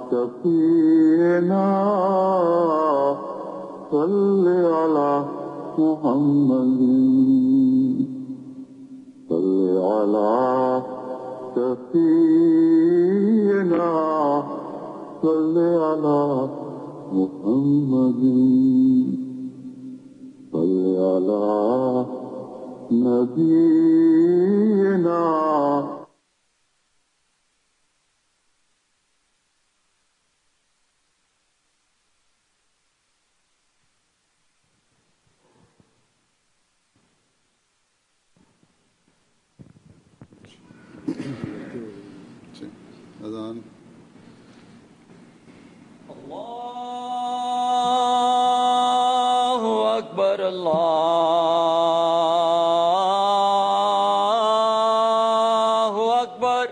شفيعنا صل على محمد صل على شفيعنا صل على محمد صل على نبينا अजान الله أكبر الله أكبر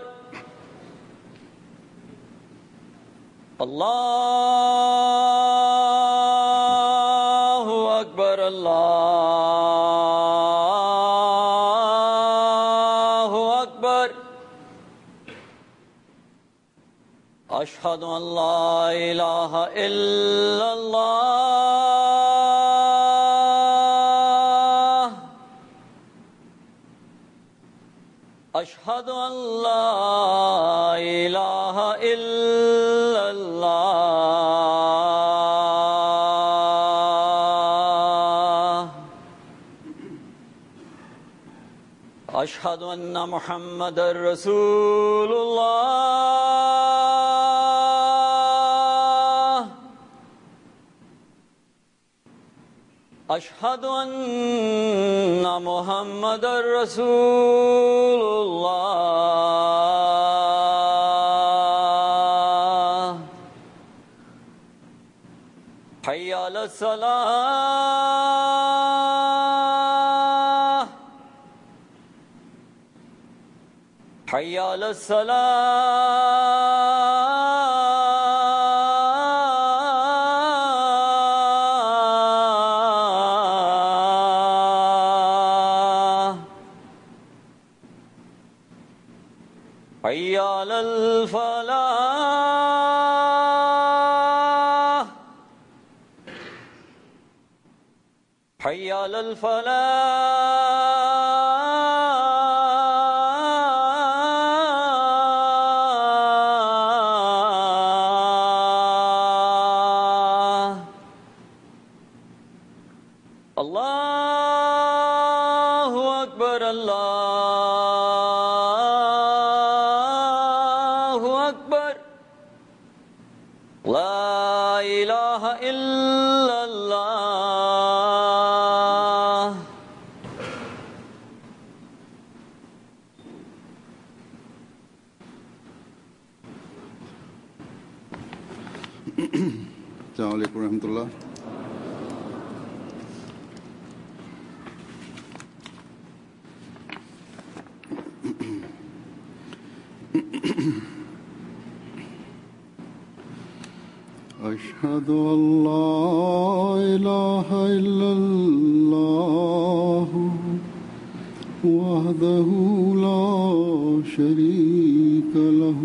الله أكبر الله أكبر أشهد أن لا إله إلا الله أشهد أن لا إله إلا الله أشهد أن محمد رسول الله أشهد أن محمد رسول الله حي على الصلاة حي على الصلاة حي على الفلاح حي على الفلاح الله أكبر الله أكبر لا إله إلا الله السلام عليكم ورحمة الله أشهد أن لا إله إلا الله وحده لا شريك له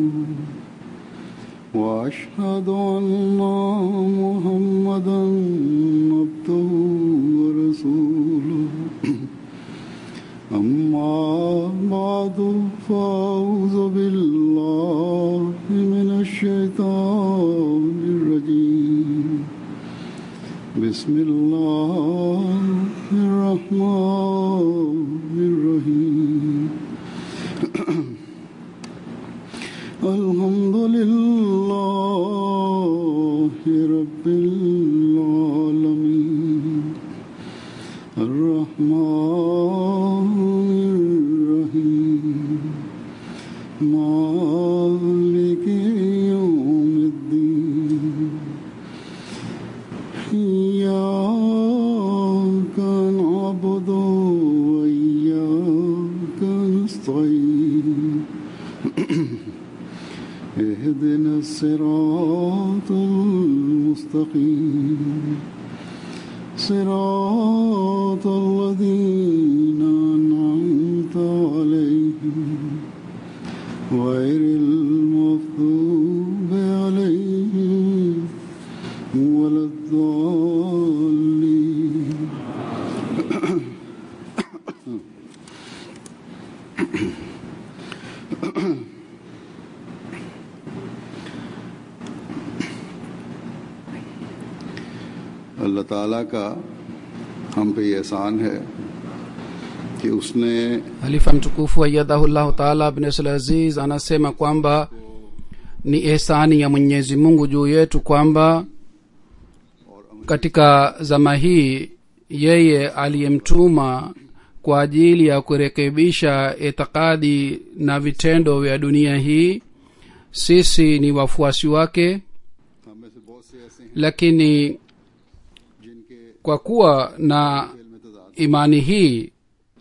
وأشهد أن محمدا عبده ورسوله أما بعد فأعوذ بالله من الشيطان الرجيم بسم الله الرحمن الرحيم الحمد لله رب العالمين الرحمن الرحيم مالك يوم الدين إياك نعبد وإياك نستعين اهدنا الصراط المستقيم صراط الذين أنعمت عليهم غير المغضوب عليهم अल्लाह ताला का हम पे ये एहसान है कि उसने halifa mtukufu ayadhahullahu taala abnesl aziz anasema kwamba ni ehsani ya mwenyezi mungu juu yetu kwamba katika zama hii yeye aliyemtuma kwa ajili ya kurekebisha itikadi na vitendo vya dunia hii sisi ni wafuasi wake हम में से बहुत से ऐसे हैं lakini जिनके kwa kuwa na दिल में तजाद imani hii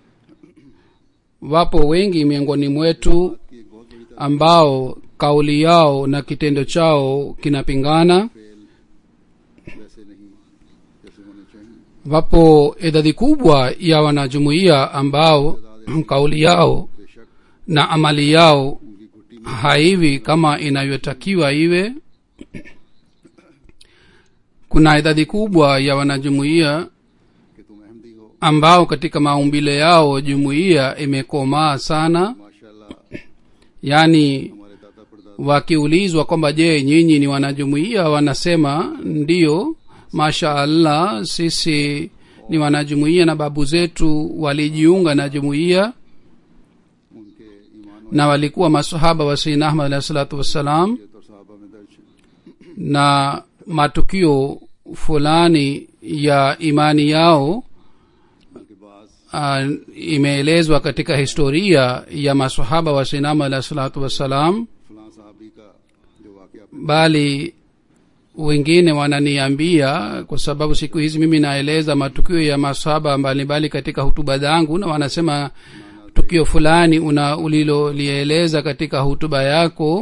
wapo wengi miongoni mwetu की एक बहुत बड़ी ambao kauli yao na kitendo chao kinapingana fail वैसे नहीं जैसे होने चाहिए wapo idadi kubwa ya wanajumuiya ambao kauli yao बेशक na amali yao उनकी घुट्टी में haivi kama inavyotakiwa iwe kuna idadi kubwa ya wanajumuiya कि तुम अहमदी हो ambao katika maumbile yao jumuiya imekomaa sana माशाल्लाह yaani हमारे दादा परदादा wakiulizwa kwamba je nyinyi ni wanajumuiya wanasema ndiyo masha allah sisi ni wanajumuiya na babu zetu walijiunga na jumuiya उनके ईमान na walikuwa masahaba wa sayyidina ahmad alahi salatu wassalam और साहबा में दर्ज है na matukio fulani ya imani yao बल्कि बाज uh, imeelezwa katika historia ya masahaba wa sayyidina ahmad alahi salatu wassalam फलां साहबी का जो वाकया bali wengine wananiambia kwa sababu siku hizi mimi naeleza matukio ya masahaba mbalimbali katika hutuba zangu na wanasema tukio fulani una ulilolieleza katika hutuba yako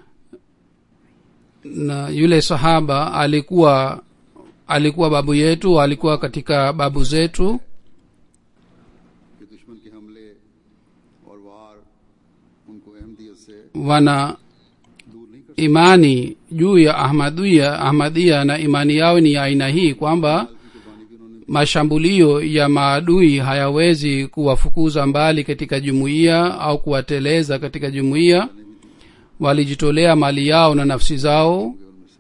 na yule sahaba alikuwa alikuwa babu yetu alikuwa katika babu zetu कि दुश्मन के हमले और वार उनको अहमदियत से wana दूर नहीं कर imani juu ya ahmadia ahmadia na imani yao ni ya aina hii kwamba सकती कुर्बानी भी उन्होंने mashambulio ya maadui hayawezi kuwafukuza mbali katika jumuiya au kuwateleza katika jumuiya walijitolea mali yao na nafsi zao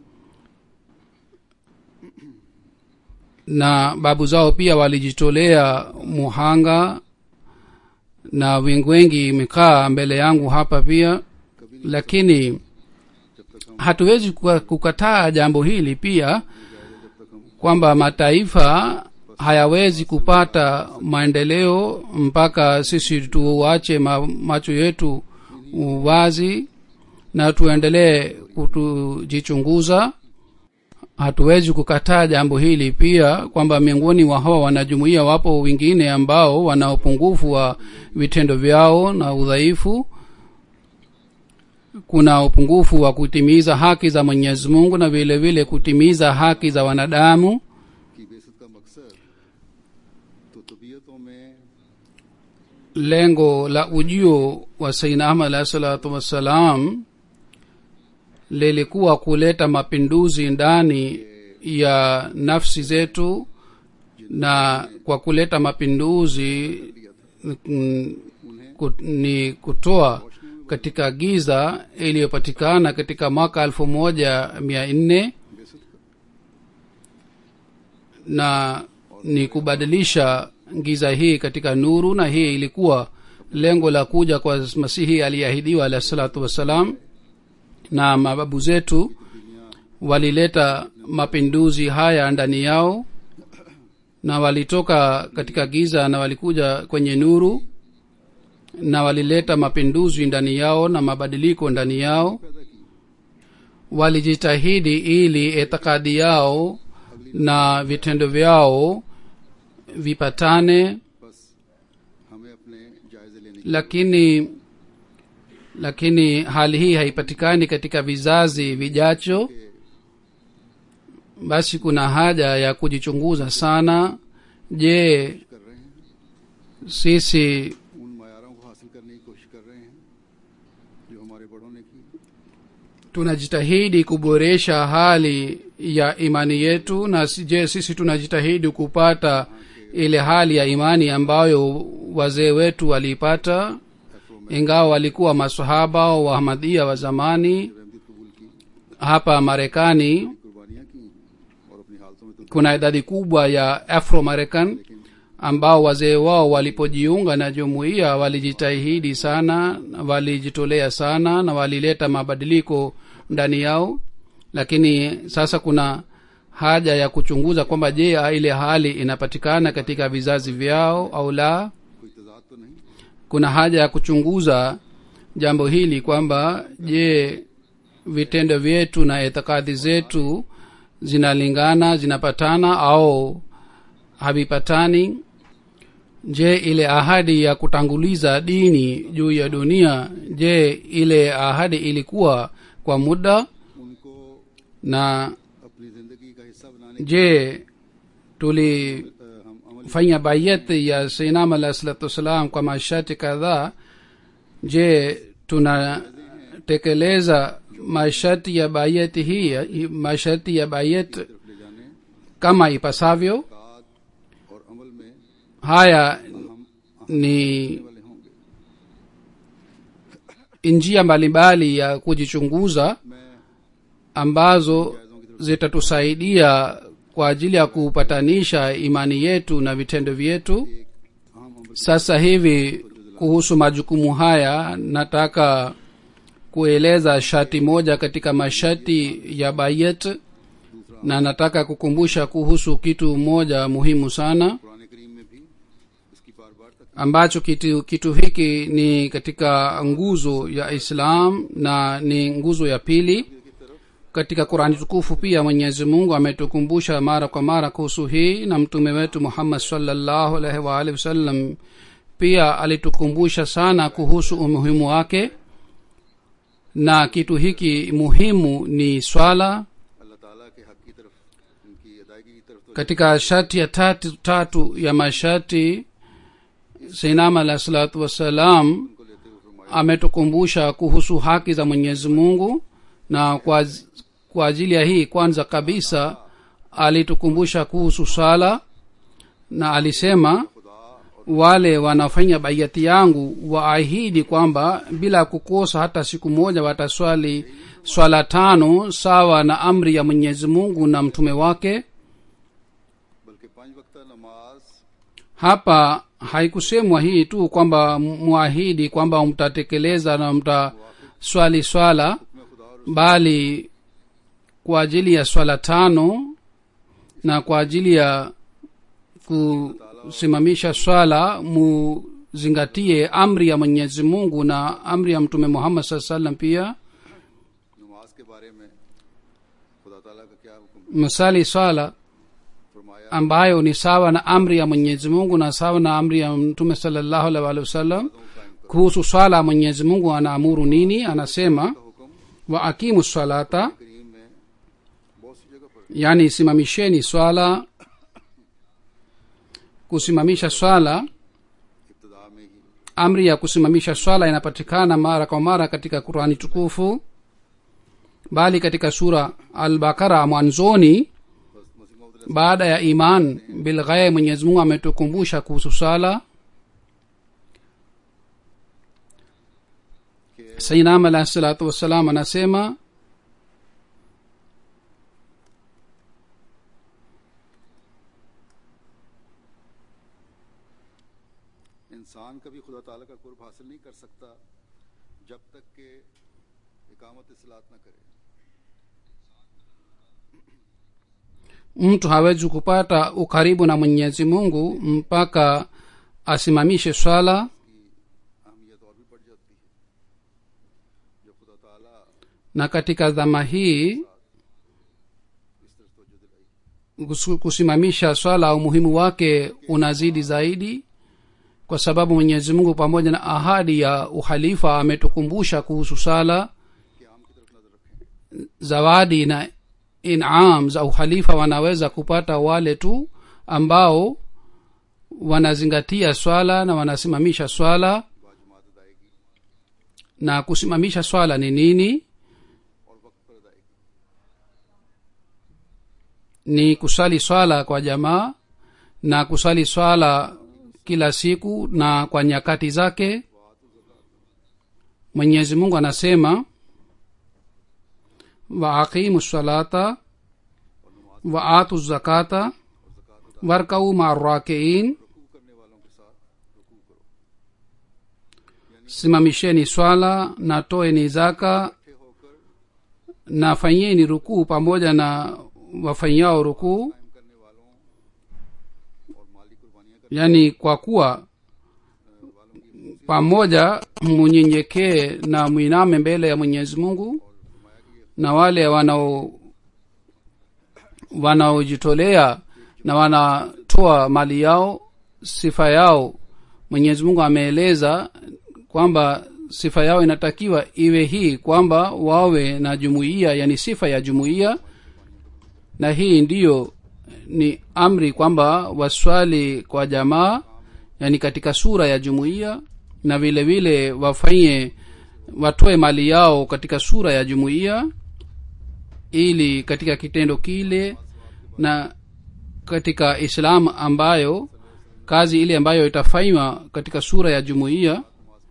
na babu zao pia walijitolea muhanga na wengi wengi imekaa mbele yangu hapa pia lakini hatuwezi kuka- kukataa jambo hili pia kwamba mataifa hayawezi kupata maendeleo mpaka sisi tuache ma, macho yetu wazi na tuendelee kutujichunguza hatuwezi kukataa jambo hili pia kwamba miongoni wa hawa wanajumuia wapo wengine ambao wana upungufu wa vitendo vyao na udhaifu kuna upungufu wa kutimiza haki za mwenyezi mungu na vile vile kutimiza haki za wanadamu की बेसत का मकसद तो तबीयतों में lengo la ujio wa sayyidina ahmad alahi salatu wassalam lilikuwa kuleta mapinduzi ndani ya nafsi zetu na kwa kuleta mapinduzi mm, ku- ni kutoa katika giza iliyopatikana katika mwaka elfu moja mia nne na ni kubadilisha giza hii katika nuru na hii ilikuwa lengo la kuja kwa masihi aliyeahidiwa alahi salatu wassalam na mababu zetu walileta mapinduzi haya ndani yao na walitoka katika giza na walikuja kwenye nuru na walileta mapinduzi ndani yao na mabadiliko ndani yao walijitahidi ili itikadi yao na vitendo vyao vipatane बस हमें अपने जायजे लेने की lakini lakini hali hii haipatikani katika vizazi vijacho basi kuna haja ya kujichunguza sana je कर रहे हैं sisi उन मैारों को हासिल करने की कोशिश कर रहे हैं जो हमारे बड़ों ने की tunajitahidi kuboresha hali ya imani yetu na si- je sisi tunajitahidi kupata ile hali ya imani ambayo wazee wetu waliipata ingawa walikuwa masahaba wa ahmadia wa zamani रहमदीद कबूल की hapa marekani कुर्बानियां की और अपनी हालतों में तो kuna idadi kubwa ya afro american ambao wazee wao walipojiunga na jumuiya walijitahidi sana walijitolea sana na walileta mabadiliko ndani yao lakini sasa kuna haja ya kuchunguza kwamba je ile hali inapatikana katika vizazi vyao au la कोई तजाद तो नहीं kuna haja ya kuchunguza jambo hili kwamba je vitendo vyetu na itikadi zetu zinalingana zinapatana au havipatani je ile ahadi ya kutanguliza dini juu ya dunia je ile ahadi ilikuwa kwa muda उनको na अपनी जिंदगी का हिस्सा बनाने je tulifanya अ, हम अमल bayat ya sainam alah salatu wassalam kwa masharti kadhaa je tunatekeleza masharti ya bayati hii masharti ya bayat तरफ ले जाने kama ipasavyo काद और अमल में haya हम ni वाले होंगे njia mbalimbali ya kujichunguza मैं ambazo zitatusaidia kwa ajili ya kupatanisha imani yetu na vitendo vyetu अहम अमल sasa hivi kuhusu majukumu haya nataka kueleza shati moja katika mashati ya bayet na nataka kukumbusha kuhusu kitu moja muhimu sana पुराने करीम में भी इसकी बार बार तक ambacho kitu, kitu hiki ni katika nguzo ya islam na ni nguzo ya pili katika qurani tukufu pia mwenyezi mungu ametukumbusha mara kwa mara kuhusu hii na mtume wetu muhammad salllahu alaihi waalihi wasallam pia alitukumbusha sana kuhusu umuhimu wake na kitu hiki muhimu ni swala अल्लाह ताला के हक की तरफ उनकी अदायगी की तरफ तो katika shati ya tatu, tatu ya mashati sainam alah salatu wassalam उनको लेते हुए फरमाया ametukumbusha kuhusu haki za mwenyezi mungu na kwa, kwa ajili ya hii kwanza kabisa alitukumbusha kuhusu sala na alisema wale wanafanya baiati yangu waahidi kwamba bila kukosa hata siku moja wataswali swala tano sawa na amri ya mwenyezi mungu na mtume wake बल्कि पांच वक्ता नमाज hapa haikusemwa hii tu kwamba mwahidi kwamba mtatekeleza na mtaswali swala में खुदा और bali kwa ajili ya swala tano na kwa ajili ya kusimamisha swala muzingatie amri ya mwenyezi mungu na amri ya mtume muhammad saa salam pia नमाज के बारे में खुदा ताला का क्या हुक्म msali swala फरमाया ambayo ni sawa na amri ya mwenyezi mungu na sawa na amri ya mtume salallahu alaihi waalihi wasallam kuhusu swala ya mwenyezi mungu anaamuru nini anasema हुक्म wa akimu swalata करीम में बहुत सी जगह पर yani simamisheni swala kusimamisha swala इब्तदा में ही amri ya kusimamisha swala inapatikana mara kwa mara katika qurani tukufu bali katika sura albakara mwanzoni बस मसीह Mohammad baada ya iman bilghaye mwenyezi mungu ametukumbusha kuhusu swala sainam alahi salatu wassalam anasema इंसान कभी खुदा ताला का कुर्ब हासिल नहीं कर सकता जब तक कि इकामत सलात न करे mtu hawezi kupata ukaribu na mwenyezi mungu mpaka asimamishe swala अहमियत और भी बढ़ जाती है जब खुदा ताला na katika dhama hii इस तरफ तवज्जो दिलाई kusu- kusimamisha swala umuhimu wake unazidi zaidi kwa sababu mwenyezi mungu pamoja na ahadi ya uhalifa ametukumbusha kuhusu sala कि आम की तरफ नजर रखें zawadi na inam za uhalifa wanaweza kupata wale tu ambao wanazingatia swala na wanasimamisha swala बाजमात अदायगी na kusimamisha swala ni nini और वक्त पर अदायगी ni kusali swala kwa jamaa na kusali swala kila siku na kwa nyakati zake mwenyezi mungu anasema waaqimu salata wa atu zakata warkau marrakiin simamisheni swala na toeni zaka na fanyeni rukuu pamoja na wafanyao rukuu yaani kwa kuwa pamoja munyenyekee na mwiname mbele ya mwenyezi mungu na wale wanao wanaojitolea na wanatoa mali yao sifa yao mwenyezi mungu ameeleza kwamba sifa yao inatakiwa iwe hii kwamba wawe na jumuiya yani sifa ya jumuiya na hii ndiyo ni amri kwamba waswali kwa jamaa yani katika sura ya jumuiya na vile vile wafanye watoe mali yao katika sura ya jumuiya ili katika kitendo kile na katika islam ambayo kazi ile ambayo itafanywa katika sura ya jumuiya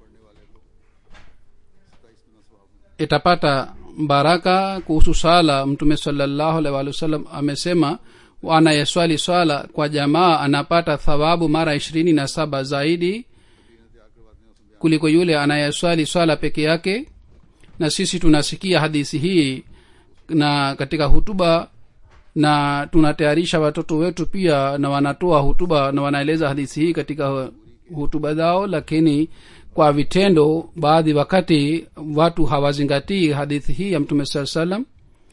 itapata baraka kuhusu sala mtume salallahu alaihi waalihi wasallam amesema anayeswali swala kwa jamaa anapata thawabu mara ishirini na saba zaidi kuliko yule anayeswali swala peke yake na sisi tunasikia hadithi hii na katika hutuba na tunatayarisha watoto wetu pia na wanatoa hutuba na wanaeleza hadithi hii katika hutuba zao lakini kwa vitendo baadhi wakati watu hawazingatii hadithi hii ya mtume saa salam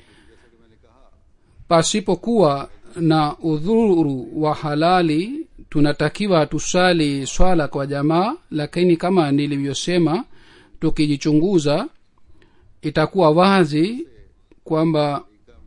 pasipokuwa na udhuru wa halali tunatakiwa tusali swala kwa jamaa lakini kama nilivyosema tukijichunguza itakuwa wazi kwamba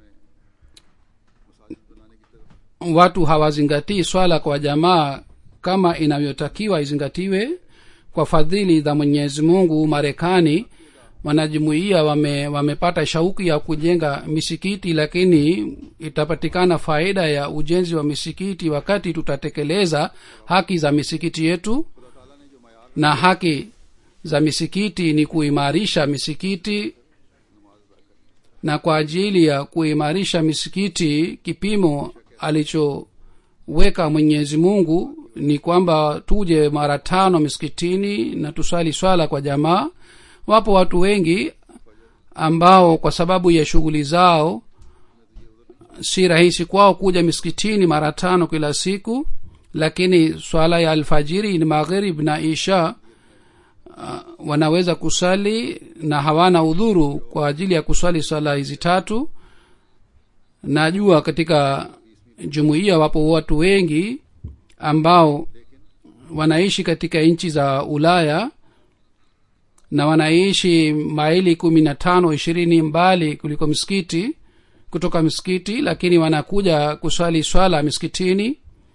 watu hawazingatii swala kwa jamaa kama inavyotakiwa izingatiwe kwa fadhili za mwenyezi mungu marekani wanajumuia wame, wamepata shauki ya kujenga misikiti lakini itapatikana faida ya ujenzi wa misikiti wakati tutatekeleza haki za misikiti yetu na haki za misikiti ni kuimarisha misikiti na kwa ajili ya kuimarisha misikiti kipimo alichoweka mwenyezi mungu ni kwamba tuje mara tano misikitini na tusali swala kwa jamaa wapo watu wengi ambao kwa sababu ya shughuli zao si rahisi kwao kuja misikitini mara tano kila siku lakini swala ya alfajiri ni maghrib na isha uh, wanaweza kusali na hawana udhuru kwa ajili ya kuswali swala hizi tatu najua katika jumuiya wapo watu wengi ambao wanaishi katika nchi za ulaya na wanaishi maili kumi na tano ishirini mbali kuliko msikiti kutoka msikiti lakini wanakuja kuswali swala miskitini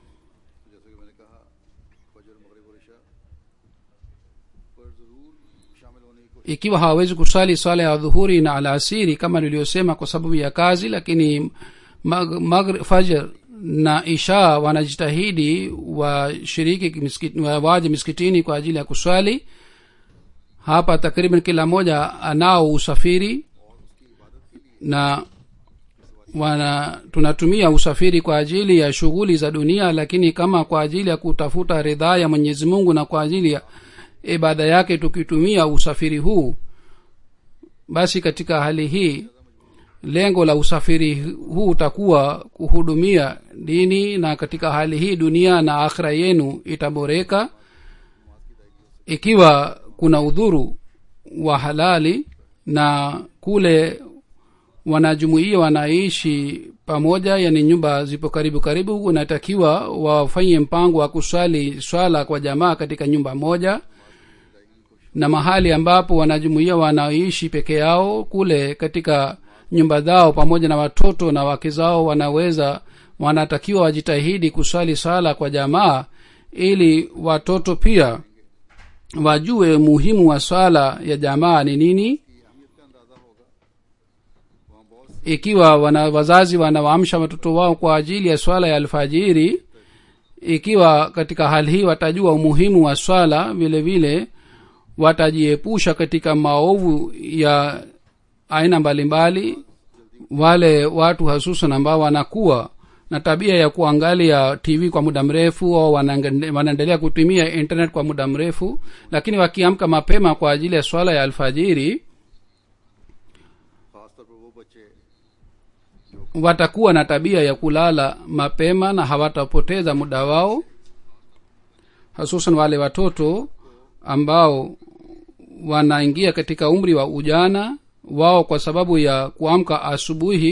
ikiwa hawawezi kuswali swala ya dhuhuri na alasiri kama niliyosema kwa sababu ya kazi lakini mag, mag, fajr na isha wanajitahidi washiriki miskit, waje miskitini kwa ajili ya kuswali hapa takriban kila mmoja anao usafiri na wana tunatumia usafiri kwa ajili ya shughuli za dunia lakini kama kwa ajili ya kutafuta ridhaa ya mwenyezi mungu na kwa ajili ya ibada yake tukitumia usafiri huu basi katika hali hii lengo la usafiri huu utakuwa kuhudumia dini na katika hali hii dunia na akhira yenu itaboreka ikiwa kuna udhuru wa halali na kule wanajumuia wanaishi pamoja yani nyumba zipo karibu karibu unatakiwa wafanye mpango wa kuswali swala kwa jamaa katika nyumba moja na mahali ambapo wanajumuia wanaishi peke yao kule katika nyumba zao pamoja na watoto na wake zao wanaweza wanatakiwa wajitahidi kuswali swala kwa jamaa ili watoto pia wajue muhimu wa swala ya jamaa ni nini ikiwa wana wazazi wanawaamsha watoto wao kwa ajili ya swala ya alfajiri ikiwa katika hali hii watajua umuhimu wa swala vile vile watajiepusha katika maovu ya aina mbalimbali wale watu hasusan ambao wanakuwa na tabia ya kuangalia tv kwa muda mrefu au wanaenge- wanaendelea kutumia internet kwa muda mrefu lakini wakiamka mapema kwa ajili ya swala ya alfajiri खासतौर पर वो बच्चे watakuwa na tabia ya kulala mapema na hawatapoteza muda wao hususan wale watoto ambao wanaingia katika umri wa ujana wao kwa sababu ya kuamka asubuhi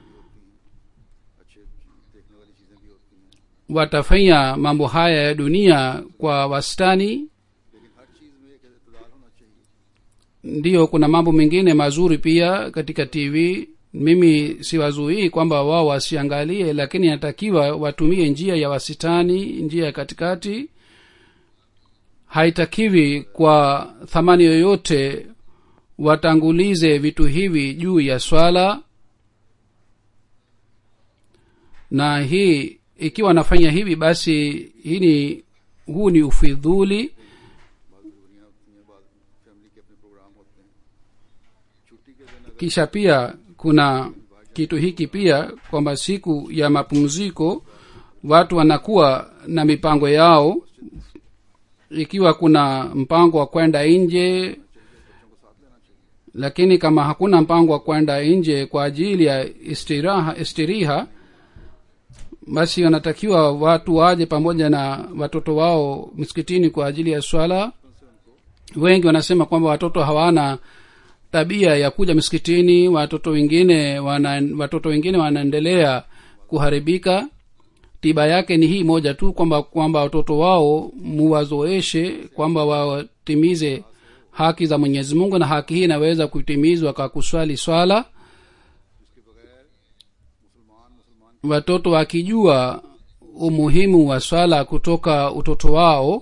अच्छे देखने वाली चीजें भी होती हैं watafanya mambo haya ya dunia kwa wastani लेकिन हर चीज में एक इतदाल होना चाहिए ndiyo kuna mambo mengine mazuri pia katika tv mimi siwazuii kwamba wao wasiangalie lakini inatakiwa watumie njia ya wasitani njia ya katikati haitakiwi kwa thamani yoyote watangulize vitu hivi juu ya swala na hii ikiwa wanafanya hivi basi hii ni huu ni ufidhuli बात जरूरियां होती हैं बाद फैमिली के अपने प्रोग्राम होते हैं छुट्टी के दिन अगर kisha pia kuna kitu hiki pia kwamba siku ya mapumziko watu wanakuwa na mipango yao ikiwa kuna mpango wa kwenda nje lakini kama hakuna mpango wa kwenda nje kwa ajili ya istiraha istiriha basi wanatakiwa watu waje pamoja na watoto wao msikitini kwa ajili ya swala wengi wanasema kwamba watoto hawana tabia ya kuja msikitini watoto wengine wana, watoto wengine wanaendelea kuharibika tiba yake ni hii moja tu kwamba kwamba watoto wao muwazoeshe kwamba watimize haki za mwenyezi mungu na haki hii inaweza kutimizwa kwa kuswali swala watoto wakijua umuhimu wa swala kutoka utoto wao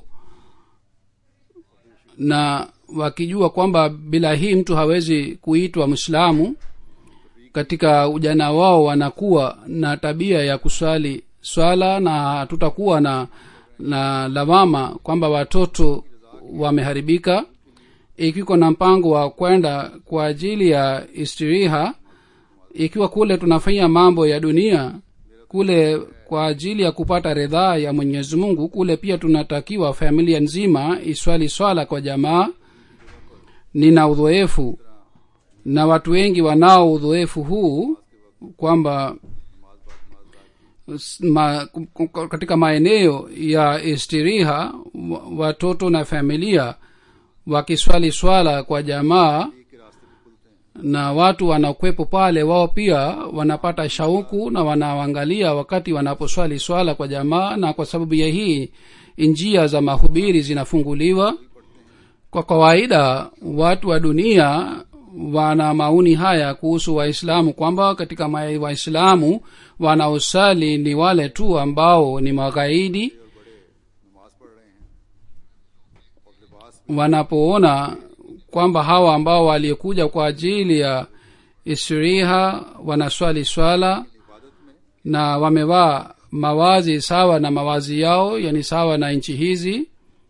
na wakijua kwamba bila hii mtu hawezi kuitwa mwislamu katika ujana wao wanakuwa na tabia ya kuswali swala na tutakuwa na na lawama kwamba watoto wameharibika ikiwa na mpango wa kwenda kwa ajili ya istiriha ikiwa kule tunafanya mambo ya dunia kule kwa ajili ya kupata ridhaa ya mwenyezi mungu kule pia tunatakiwa familia nzima iswali swala kwa jamaa nina udhoefu na watu wengi wanao udhoefu huu kwamba s- ma, ku- ku- katika maeneo ya istiriha wa- watoto na familia wakiswali swala kwa jamaa na watu wanaokwepo pale wao pia wanapata shauku na wanaangalia wakati wanaposwali swala kwa jamaa na kwa sababu ya hii njia za mahubiri zinafunguliwa kwa kawaida watu wa dunia wana maoni haya kuhusu waislamu kwamba katika ma- waislamu wanaosali ni wale tu ambao ni magaidi नमाज पढ़ रहे हैं और लिबास wanapoona kwamba hawa ambao waliokuja kwa ajili ya istiriha wanaswali swala na wamevaa mawazi sawa na mawazi yao yani sawa na nchi hizi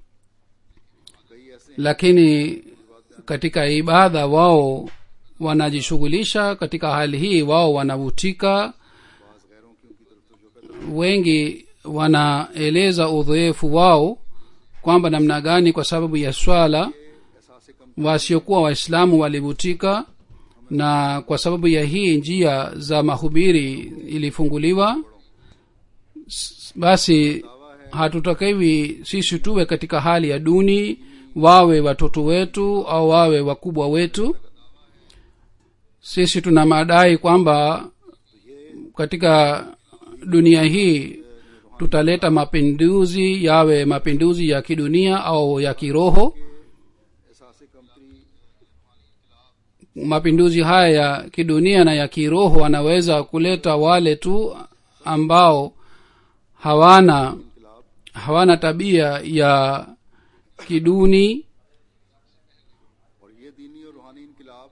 कई ऐसे lakini katika ibada wao wanajishughulisha katika hali hii wao wanavutika बाज गैरों की उनकी तरफ तवज्जो का wengi wanaeleza udhoefu wao kwamba namna gani kwa sababu ya swala एहसास कम wasiokuwa waislamu walivutika na kwa sababu ya hii njia za mahubiri ilifunguliwa S- basi hatutakiwi sisi tuwe katika hali ya duni wawe watoto wetu au wawe wakubwa wetu sisi tuna madai kwamba katika dunia hii tutaleta mapinduzi yawe mapinduzi ya kidunia au ya kiroho एहसास कमतरी mapinduzi haya ya kidunia na ya kiroho wanaweza kuleta wale tu ambao hawana hawana tabia ya kiduni और ये दीनी और रूहानी इनकलाब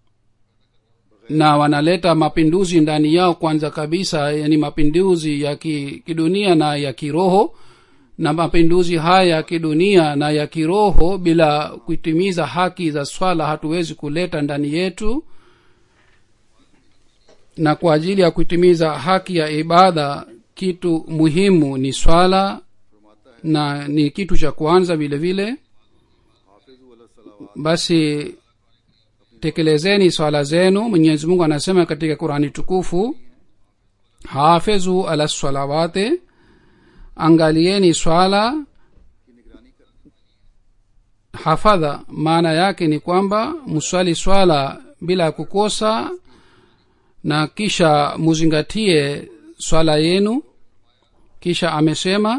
na wanaleta mapinduzi ndani yao kwanza kabisa yani mapinduzi ya ki, kidunia na ya kiroho na mapinduzi haya ya kidunia na ya kiroho bila kuitimiza haki za swala hatuwezi kuleta ndani yetu na kwa ajili ya kuitimiza haki ya ibada kitu muhimu ni swala na ni kitu cha kwanza vile vile basi tekelezeni swala zenu mwenyezi mungu anasema katika qurani tukufu hafidhu ala salawati angalieni swala hafadha maana yake ni kwamba mswali swala bila kukosa na kisha muzingatie swala yenu kisha amesema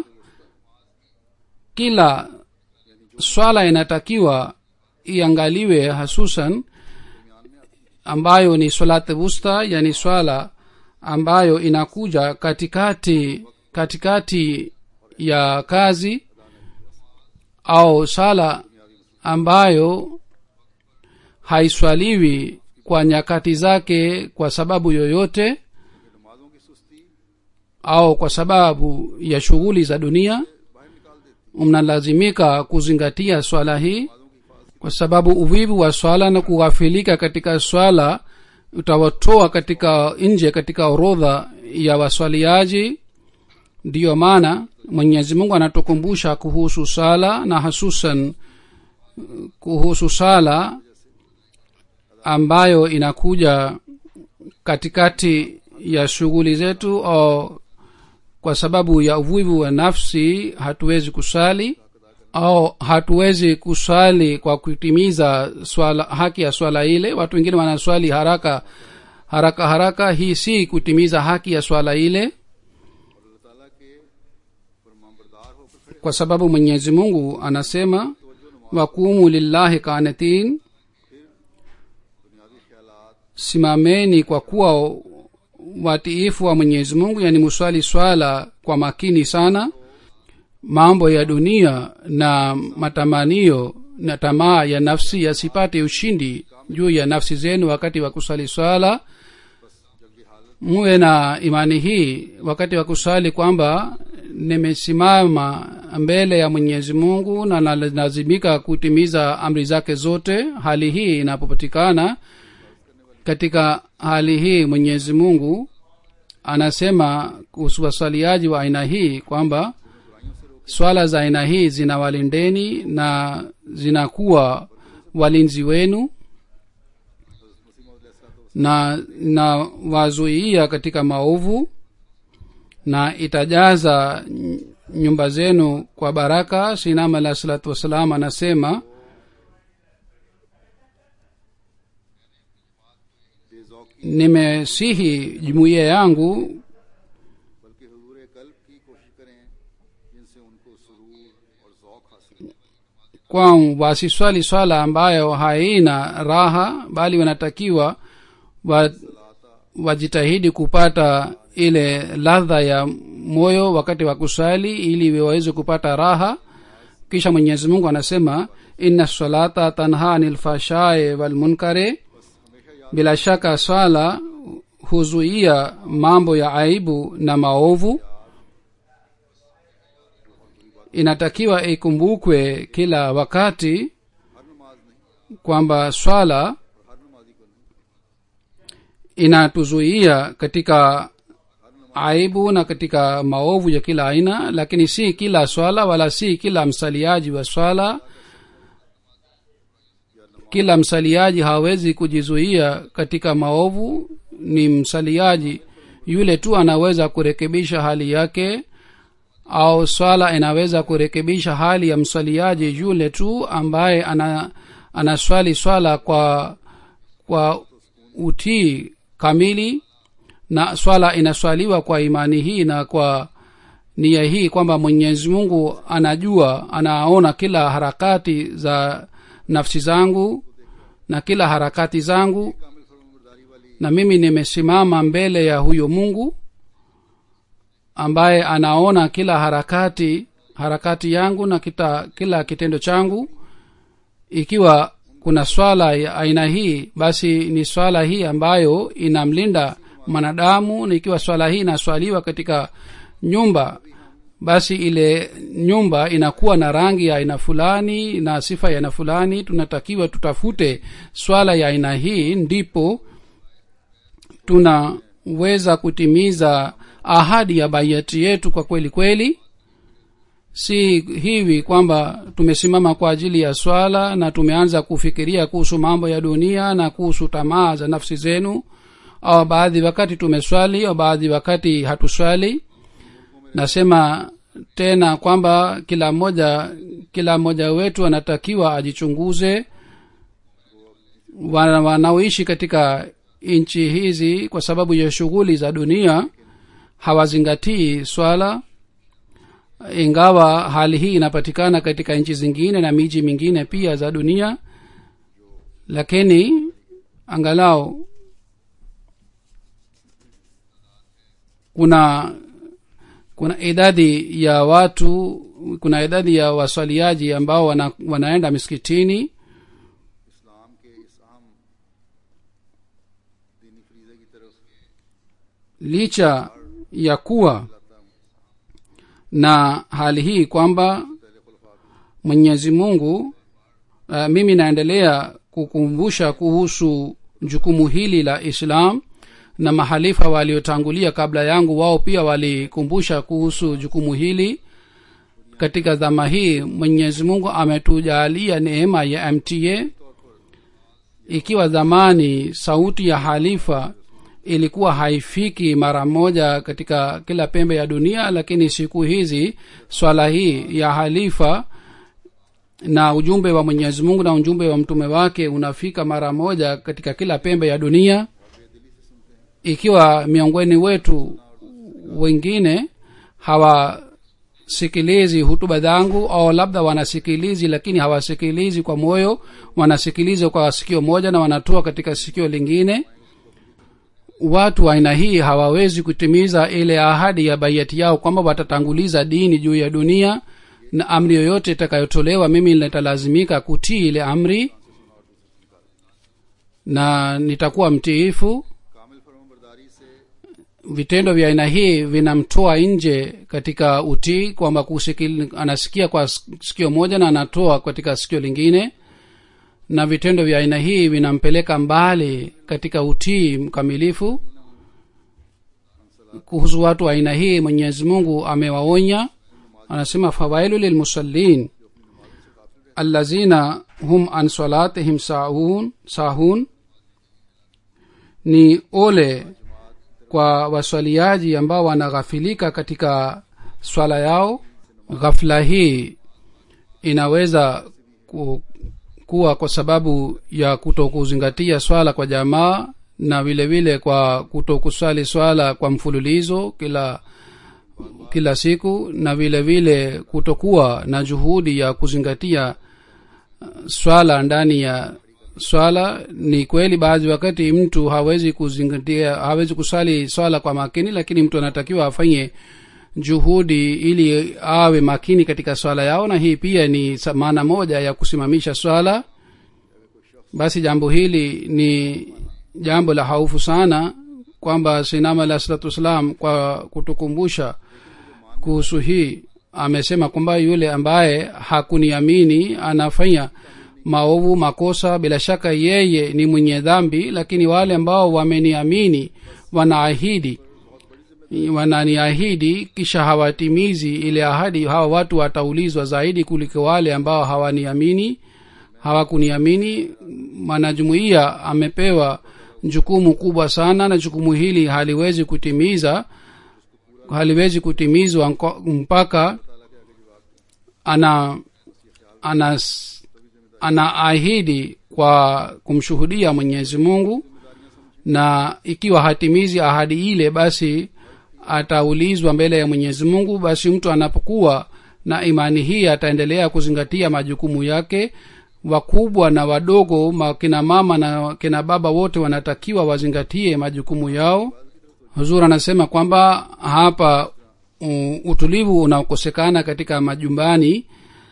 kila swala inatakiwa iangaliwe hasusan ambayo ni swalati wusta yani swala ambayo inakuja katikati katikati ya kazi au sala ambayo haiswaliwi kwa nyakati zake kwa sababu yoyote au kwa sababu ya shughuli za dunia mnalazimika kuzingatia swala hii kwa sababu uvivu wa swala na kughafilika katika swala utawatoa katika nje katika orodha ya waswaliaji ndiyo maana mwenyezi mungu anatukumbusha kuhusu sala na hasusan kuhusu sala ambayo inakuja katikati ya shughuli zetu au kwa sababu ya uvivu wa nafsi hatuwezi kusali au hatuwezi kuswali kwa kutimiza swala haki ya swala ile watu wengine wanaswali haraka haraka haraka hii si kutimiza haki ya swala ile kwa sababu mwenyezi mungu anasema wakumu lillahi kanitin simameni kwa kuwa watiifu wa mwenyezi mungu yani muswali swala kwa makini sana mambo ya dunia na matamanio na tamaa ya nafsi yasipate ushindi juu ya nafsi zenu wakati wa kusali swala muwe na imani hii wakati wa kusali kwamba nimesimama mbele ya mwenyezi mungu na nalazimika kutimiza amri zake zote hali hii inapopatikana katika hali hii mwenyezi mungu anasema kuhusu waswaliaji wa aina hii kwamba swala za aina hii zinawalindeni na zinakuwa walinzi wenu na na wazuia katika maovu na itajaza nyumba zenu kwa baraka sinam alah salatu wassalam anasema nimesihi jumuiya yangu बल्कि हजूर कल्ब की कोशिश करें जिनसे उनको सुरूर और जौक हासिल हो। kwa wasiswali swala ambayo haina raha bali wanatakiwa wa, wajitahidi kupata ile ladha ya moyo wakati wa kusali ili waweze kupata raha kisha mwenyezi mungu anasema inna salata tanha anil fashae walmunkare bila shaka swala huzuia mambo ya aibu na maovu inatakiwa ikumbukwe kila wakati kwamba swala inatuzuia katika aibu na katika maovu ya kila aina lakini si kila swala wala si kila msaliaji wa swala kila msaliaji hawezi kujizuia katika maovu ni msaliaji yule tu anaweza kurekebisha hali yake au swala inaweza kurekebisha hali ya mswaliaji yule tu ambaye ana anaswali swala kwa kwa utii kamili na swala inaswaliwa kwa imani hii na kwa nia hii kwamba mwenyezi mungu anajua anaona kila harakati za nafsi zangu na kila harakati zangu na mimi nimesimama mbele ya huyo mungu ambaye anaona kila harakati harakati yangu na kita, kila kitendo changu ikiwa kuna swala ya aina hii basi ni swala hii ambayo inamlinda mwanadamu na ikiwa swala hii inaswaliwa katika nyumba basi ile nyumba inakuwa na rangi ya aina fulani na sifa ya aina fulani tunatakiwa tutafute swala ya aina hii ndipo tunaweza kutimiza ahadi ya baiati yetu kwa kweli kweli si hivi kwamba tumesimama kwa ajili ya swala na tumeanza kufikiria kuhusu mambo ya dunia na kuhusu tamaa za nafsi zenu au baadhi wakati tumeswali au baadhi wakati hatuswali nasema tena kwamba kila mmoja kila mmoja wetu anatakiwa ajichunguze Wana- wanaoishi katika nchi hizi kwa sababu ya shughuli za dunia hawazingatii swala ingawa hali hii inapatikana katika nchi zingine na miji mingine pia za dunia lakini angalau kuna kuna idadi ya watu kuna idadi ya waswaliaji ambao wana, wanaenda misikitini इस्लाम के इस अहम दीनी फरीजे की तरफ licha ya kuwa na hali hii kwamba mwenyezi mungu uh, mimi naendelea kukumbusha kuhusu jukumu hili la islam na mahalifa waliotangulia kabla yangu wao pia walikumbusha kuhusu jukumu hili katika dhama hii mwenyezi mungu ametujalia neema ya mta ikiwa zamani sauti ya halifa ilikuwa haifiki mara moja katika kila pembe ya dunia lakini siku hizi swala hii ya halifa na ujumbe wa mwenyezi mungu na ujumbe wa mtume wake unafika mara moja katika kila pembe ya dunia ikiwa miongoni wetu wengine hawasikilizi hutuba zangu au labda wanasikilizi lakini hawasikilizi kwa moyo wanasikiliza kwa sikio moja na wanatoa katika sikio lingine watu wa aina hii hawawezi kutimiza ile ahadi ya baiati yao kwamba watatanguliza dini juu ya dunia na amri yoyote itakayotolewa mimi nitalazimika kutii ile amri na nitakuwa mtiifu कामिल फरमाबरदारी से vitendo vya aina hii vinamtoa nje katika utii kwamba kusikil, anasikia kwa sikio moja na anatoa katika sikio lingine na vitendo vya aina hii vinampeleka mbali katika utii mkamilifu kuhusu watu wa aina hii mwenyezi mungu amewaonya anasema fawailu lilmusallin allazina hum an salatihim sahun, sahun ni ole kwa waswaliaji ambao wanaghafilika katika swala yao ghafla hii inaweza ku, kuwa kwa sababu ya kuto kuzingatia swala kwa jamaa na vile vile kwa kuto kuswali swala kwa mfululizo kila kila siku na vile vile kutokuwa na juhudi ya kuzingatia uh, swala ndani ya swala ni kweli baadhi wakati mtu hawezi kuzingatia hawezi kuswali swala kwa makini lakini mtu anatakiwa afanye juhudi ili awe makini katika swala yao na hii pia ni sa- maana moja ya kusimamisha swala basi jambo hili ni jambo la haufu sana kwamba sinama alah salatu wassalam kwa kutukumbusha kuhusu hii amesema kwamba yule ambaye hakuniamini anafanya maovu makosa bila shaka yeye ni mwenye dhambi lakini wale ambao wameniamini wanaahidi wananiahidi kisha hawatimizi ile ahadi hawa watu wataulizwa zaidi kuliko wale ambao hawaniamini hawakuniamini mwanajumuiya amepewa jukumu kubwa sana na jukumu hili haliwezi kutimiza haliwezi kutimizwa nko- mpaka ana ana anaahidi kwa kumshuhudia mwenyezi mungu na ikiwa hatimizi ahadi ile basi ataulizwa mbele ya mwenyezi mungu basi mtu anapokuwa na imani hii ataendelea kuzingatia majukumu yake wakubwa na wadogo ma- kina mama na kina baba wote wanatakiwa wazingatie majukumu yao huzur anasema kwamba hapa u, utulivu unaokosekana katika majumbani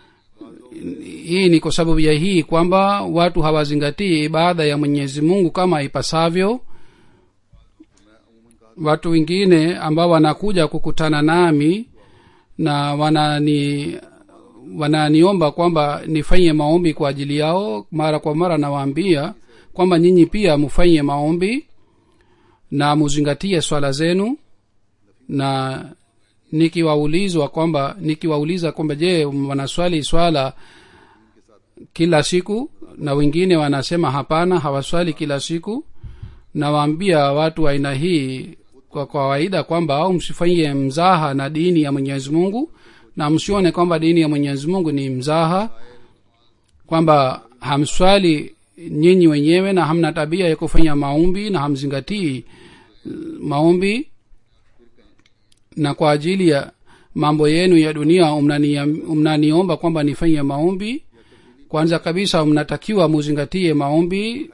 hii ni kwa sababu ya hii kwamba watu hawazingatii ibada ya mwenyezi mungu kama ipasavyo watu wengine ambao wanakuja kukutana nami na wanani wananiomba kwamba nifanye maombi kwa ajili yao mara kwa mara nawaambia kwamba nyinyi pia mfanye maombi na muzingatie swala zenu na nikiwaulizwa kwamba nikiwauliza kwamba je wanaswali swala kila siku na wengine wanasema hapana hawaswali kila siku nawaambia watu wa aina hii kwa kawaida kwamba au msifanyie mzaha na dini ya mwenyezi mungu na msione kwamba dini ya mwenyezi mungu ni mzaha kwamba hamswali nyinyi wenyewe na hamna tabia ya kufanya maombi na hamzingatii maombi na kwa ajili ya mambo yenu ya dunia mnani- mnaniomba kwamba nifanye maombi kwanza kabisa mnatakiwa muzingatie maombi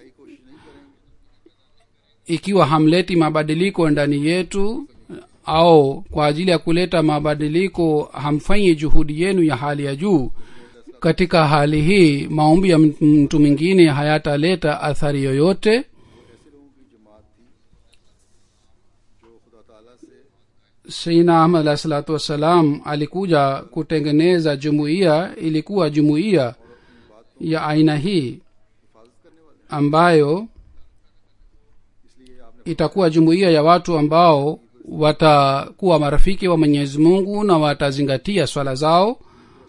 ikiwa hamleti mabadiliko ndani yetu au kwa ajili ya kuleta mabadiliko hamfanyi juhudi yenu ya hali ya juu katika hali hii maombi ya mtu- mtu mwingine hayataleta athari yoyote ऐसे लोगों की जमात थी जो खुदा ताला से seina ahmad alahi salatu wassalam alikuja kutengeneza jumuiya ilikuwa jumuiya ya aina hii ambayo itakuwa jumuiya ya watu ambao watakuwa marafiki wa mwenyezi mungu na watazingatia swala zao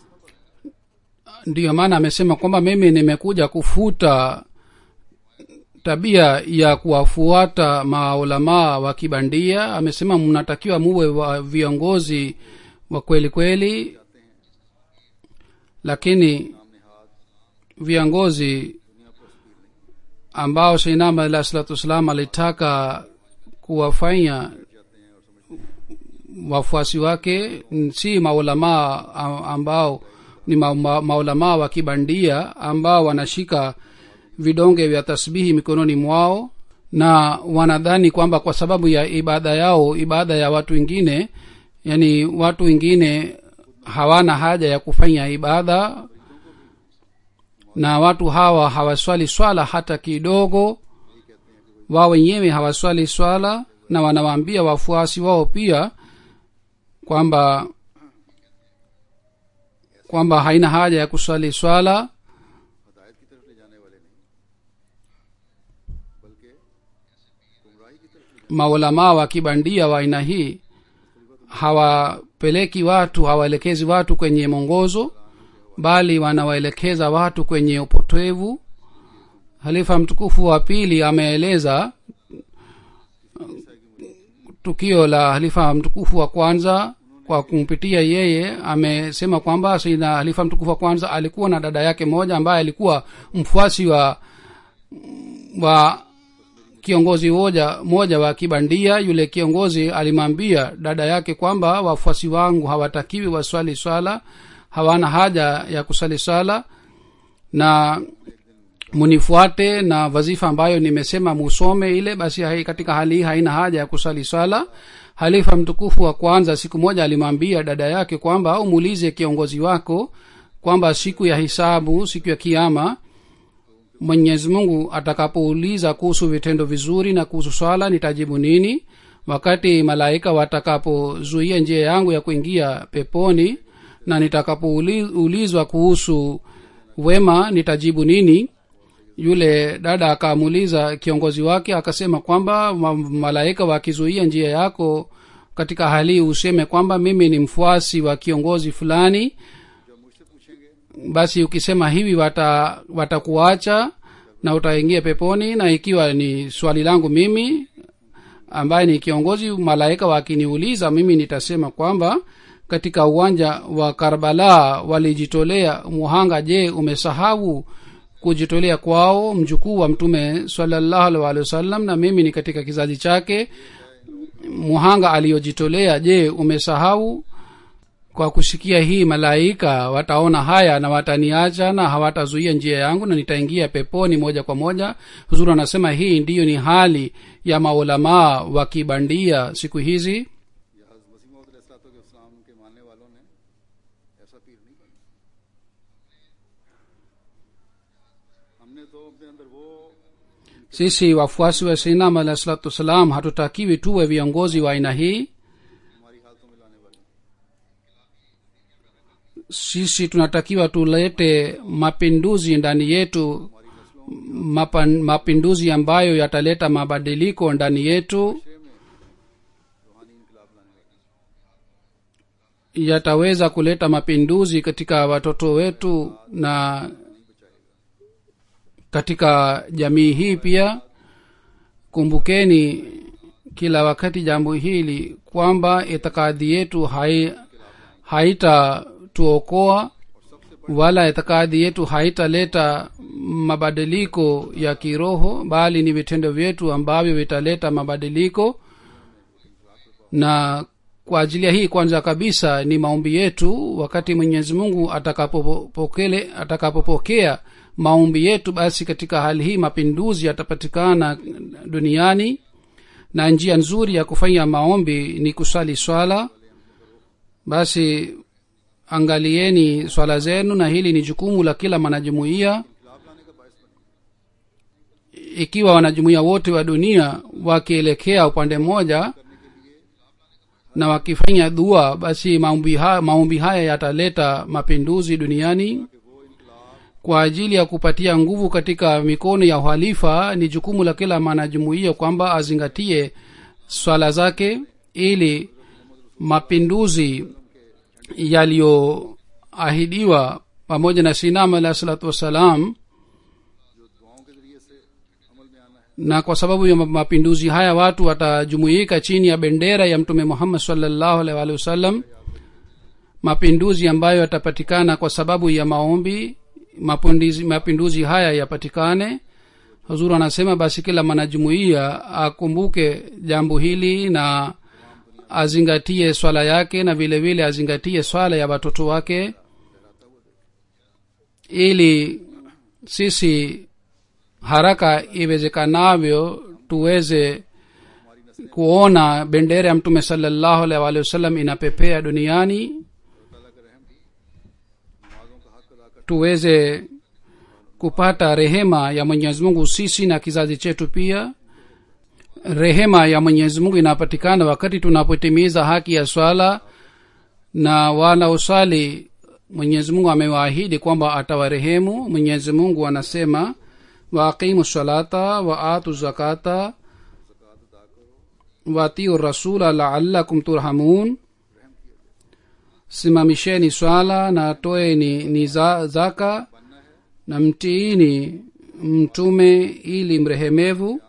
ndiyo maana amesema kwamba mimi nimekuja kufuta tabia ya kuwafuata maulamaa wa kibandia amesema mnatakiwa muwe wa viongozi wa kweli kweli lakini viongozi ambao seinama alah salatu wassalam alitaka kuwafanya wafuasi wake n- si maulamaa a- ambao ni ma, ma, maulamaa wa kibandia ambao wanashika vidonge vya tasbihi mikononi mwao na wanadhani kwamba kwa sababu ya ibada yao ibada ya watu wengine yani watu wengine hawana haja ya kufanya ibada na watu hawa hawaswali swala hata kidogo wao wenyewe hawaswali swala na wanawaambia wafuasi wao pia kwamba kwamba haina haja ya kuswali swala हदायत की तरफ ले जाने वाले नहीं बल्कि गुमराही की तरफ ले maulamaa wa kibandia wa aina hii hawapeleki watu hawaelekezi watu kwenye mwongozo bali wanawaelekeza watu kwenye upotevu halifa mtukufu wa pili ameeleza tukio la halifa mtukufu wa kwanza kwa kumpitia yeye amesema kwamba sina halifa mtukufu wa kwanza alikuwa na dada yake moja ambaye alikuwa mfuasi wa wa kiongozi moja moja wa kibandia yule kiongozi alimwambia dada yake kwamba wafuasi wangu hawatakiwi waswali swala hawana haja ya kusali swala na munifuate na wazifa ambayo nimesema musome ile basi hai, katika hali hii haina haja ya kusali swala halifa mtukufu wa kwanza siku moja alimwambia dada yake kwamba umuulize kiongozi wako kwamba siku ya hisabu siku ya kiama mwenyezi mungu atakapouliza kuhusu vitendo vizuri na kuhusu swala nitajibu nini wakati malaika watakapozuia njia yangu ya kuingia peponi na nitakapoulizwa kuhusu wema nitajibu nini yule dada akamuuliza kiongozi wake akasema kwamba ma- malaika wakizuia njia yako katika hali hii useme kwamba mimi ni mfuasi wa kiongozi fulani basi ukisema hivi wata watakuacha na utaingia peponi na ikiwa ni swali langu mimi ambaye ni kiongozi malaika wakiniuliza mimi nitasema kwamba katika uwanja wa karbala walijitolea muhanga je umesahau kujitolea kwao mjukuu wa mtume salallahu alaihi waalihi wasallam na mimi ni katika kizazi chake muhanga aliyojitolea je umesahau kwa kusikia hii malaika wataona haya na wataniacha na hawatazuia njia yangu na nitaingia peponi moja kwa moja huzuri anasema hii ndiyo ni hali ya maulamaa wa kibandia siku hizi या हज़रत मसीह मौद अलैहिस्सलाम के मानने वालों ने ऐसा पीर नहीं बना हमने तो अपने अंदर वो sisi wafuasi wa sinam alahi salatu wassalam hatutakiwi tuwe viongozi wa aina hii हमारी हालतों में लाने वाले sisi tunatakiwa tulete mapinduzi ndani yetu mapa, mapinduzi ambayo yataleta mabadiliko ndani yetu yataweza kuleta mapinduzi katika watoto wetu na katika jamii hii pia kumbukeni kila wakati jambo hili kwamba itikadi yetu hai, haitatuokoa wala itikadi yetu haitaleta mabadiliko ya kiroho bali ni vitendo vyetu ambavyo vitaleta mabadiliko na kwa ajili ya hii kwanza kabisa ni maombi yetu wakati mwenyezi mungu atakapopokele atakapopokea maombi yetu basi katika hali hii mapinduzi yatapatikana duniani na njia nzuri ya kufanya maombi ni kusali swala basi angalieni swala zenu na hili ni jukumu la kila mwanajumuiya ikiwa wanajumuiya wote wa dunia wakielekea upande mmoja na wakifanya dua basi maombi haya, maombi haya yataleta mapinduzi duniani kwa ajili ya kupatia nguvu katika mikono ya uhalifa ni jukumu la kila mwanajumuiya kwamba azingatie swala zake ili mapinduzi yaliyoahidiwa pamoja na sinam alahi salatu wassalam na kwa sababu ya mapinduzi haya watu watajumuika chini ya bendera ya mtume muhammad salllahu alaihi waalihi wasallam mapinduzi ambayo yatapatikana kwa sababu ya maombi mapinduzi, mapinduzi haya yapatikane huzuru anasema basi kila mwanajumuiya akumbuke jambo hili na azingatie swala yake na vile vile azingatie swala ya watoto wake ili sisi haraka iwezekanavyo tuweze kuona bendera ya mtume salallahu alaihi waalihi wasallam inapepea duniani tuweze kupata rehema ya mwenyezi mungu sisi na kizazi chetu pia rehema ya mwenyezi mungu inapatikana wakati tunapotimiza haki ya swala na wanaosali mwenyezi mungu amewaahidi kwamba atawarehemu mwenyezi mungu anasema waaqimu salata wa atu zakata watiu rasula laalakum turhamun simamisheni swala na toeni ni za, zaka na mtiini mtume ili mrehemevu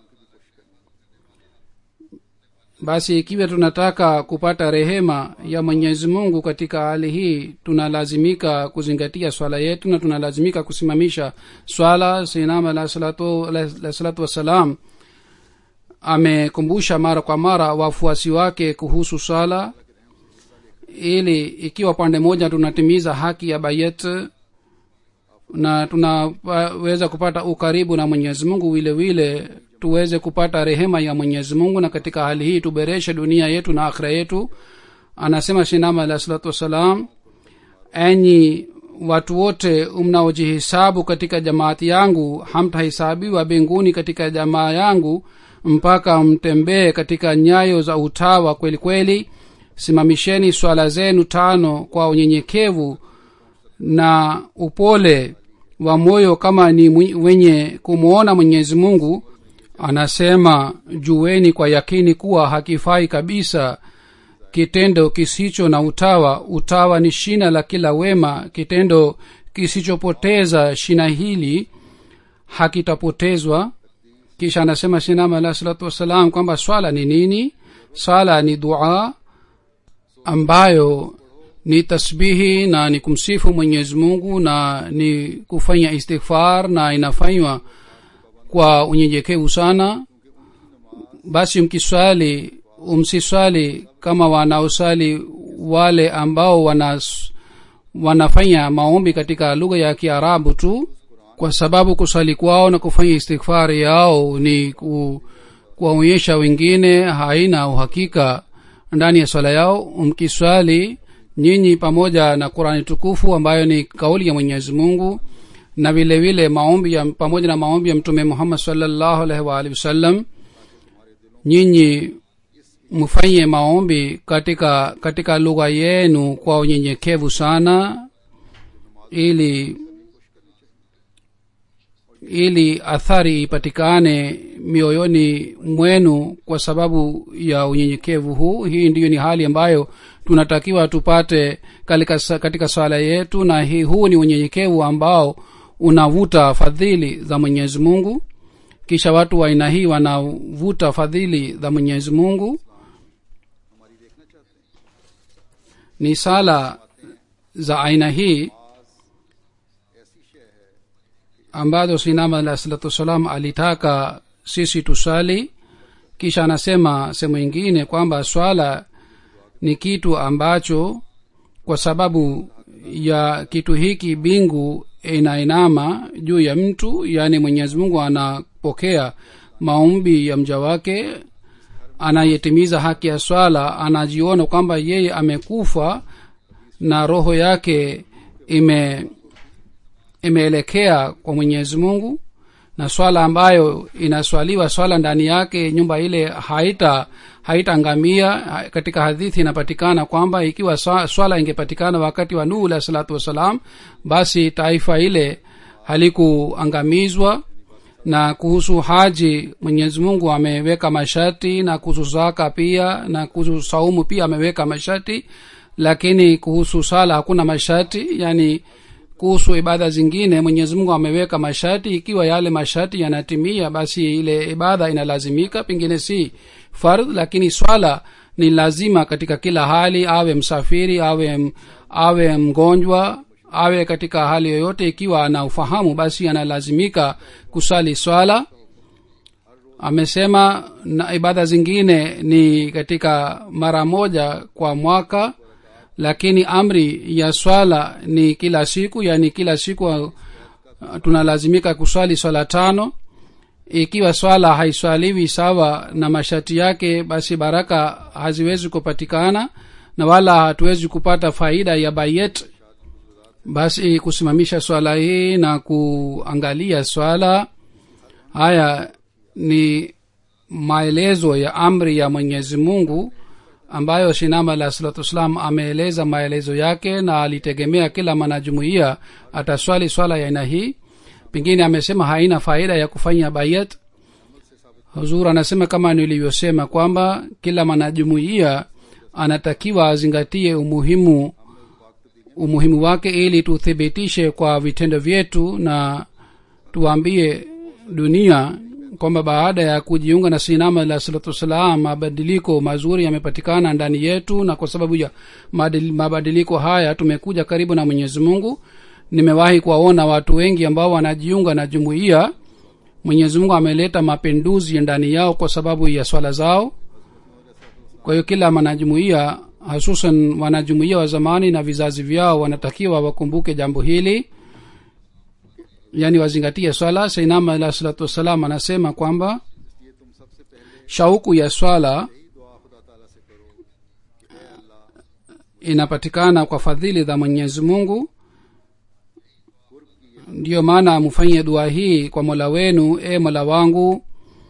basi ikiwa tunataka kupata rehema ya mwenyezi mungu katika hali hii tunalazimika kuzingatia swala yetu na tunalazimika kusimamisha swala sinam alah salatu, alah salatu wassalam amekumbusha mara kwa mara wafuasi wake kuhusu swala ili ikiwa pande moja tunatimiza haki ya bayet na tunaweza kupata ukaribu na mwenyezi mungu vile vile tuweze kupata rehema ya mwenyezi mungu na katika hali hii tubereshe dunia yetu na akhira yetu anasema shinama alah salatu wassalam enyi watu wote mnaojihisabu katika jamaati yangu hamtahisabiwa mbinguni katika jamaa yangu mpaka mtembee katika nyayo za utawa kweli kweli simamisheni swala zenu tano kwa unyenyekevu na upole wa moyo kama ni wenye kumwona mwenyezi mungu anasema jueni kwa yakini kuwa hakifai kabisa kitendo kisicho na utawa utawa ni shina la kila wema kitendo kisichopoteza shina hili hakitapotezwa kisha anasema sinama alah salatu wassalam kwamba swala ni nini swala ni dua ambayo ni tasbihi na ni kumsifu mwenyezi mungu na ni kufanya istighfar na inafanywa kwa unyenyekevu sana basi mkiswali umsiswali kama wanaosali wale ambao wana wanafanya maombi katika lugha ya kiarabu tu kwa sababu kusali kwao na kufanya istighfari yao ni ku, kuwaonyesha wengine haina uhakika ndani ya swala yao mkiswali nyinyi pamoja na qurani tukufu ambayo ni kauli ya mwenyezi mungu na vile vile maombi ya pamoja na maombi ya mtume muhammad salllahu alaihi waalihi wasallam nyinyi mfanye maombi katika katika lugha yenu kwa unyenyekevu sana ili ili athari ipatikane mioyoni mwenu kwa sababu ya unyenyekevu huu hii ndiyo ni hali ambayo tunatakiwa tupate katika, katika swala yetu na hii huu ni unyenyekevu ambao unavuta fadhili za mwenyezi mungu kisha watu wa aina hii wanavuta fadhili za mwenyezi mungu ni sala za aina hii ambazo sinama alah salatu wassalam alitaka sisi tusali kisha anasema sehemu ingine kwamba swala ni kitu ambacho kwa sababu ya kitu hiki bingu inainama juu ya mtu yaani mwenyezi mungu anapokea maombi ya mja wake anayetimiza haki ya swala anajiona kwamba yeye amekufa na roho yake ime imeelekea kwa mwenyezi mungu na swala ambayo inaswaliwa swala ndani yake nyumba ile haita haitaangamia katika hadithi inapatikana kwamba ikiwa swala ingepatikana wakati wa nuhu alah salatu wassalam basi taifa ile halikuangamizwa na kuhusu haji mwenyezi mungu ameweka masharti na kuhusu zaka pia na kuhusu saumu pia ameweka masharti lakini kuhusu sala hakuna masharti yani kuhusu ibada zingine mwenyezi mungu ameweka masharti ikiwa yale masharti yanatimia basi ile ibada inalazimika pengine si fardh lakini swala ni lazima katika kila hali awe msafiri awe awe mgonjwa awe katika hali yoyote ikiwa ana ufahamu basi analazimika kusali swala amesema na ibada zingine ni katika mara moja kwa mwaka lakini amri ya swala ni kila siku yani kila siku uh, tunalazimika kuswali swala tano ikiwa swala haiswaliwi sawa na masharti yake basi baraka haziwezi kupatikana na wala hatuwezi kupata faida ya bayet basi kusimamisha swala hii na kuangalia swala haya ni maelezo ya amri ya mwenyezi mungu ambayo shinama alah salatu wassalam ameeleza maelezo yake na alitegemea kila mwanajumuia ataswali swala ya aina hii pengine amesema haina faida ya kufanya bayat huzur anasema kama nilivyosema kwamba kila mwanajumuia anatakiwa azingatie umuhimu umuhimu wake ili tuthibitishe kwa vitendo vyetu na tuambie dunia kwamba baada ya kujiunga na sinama la salatu wassalam mabadiliko mazuri yamepatikana ndani yetu na kwa sababu ya mabadiliko haya tumekuja karibu na mwenyezi mungu nimewahi kuwaona watu wengi ambao wanajiunga na jumuiya mwenyezi mungu ameleta mapinduzi ndani yao kwa sababu ya swala zao kwa hiyo kila mwanajumuiya hasusan wanajumuiya wa zamani na vizazi vyao wanatakiwa wakumbuke jambo hili yani wazingatie swala sainama alah salatu wassalam anasema kwamba shauku ya swala inapatikana kwa fadhili za mwenyezi mungu ndiyo maana mfanye dua hii kwa mola wenu e mola wangu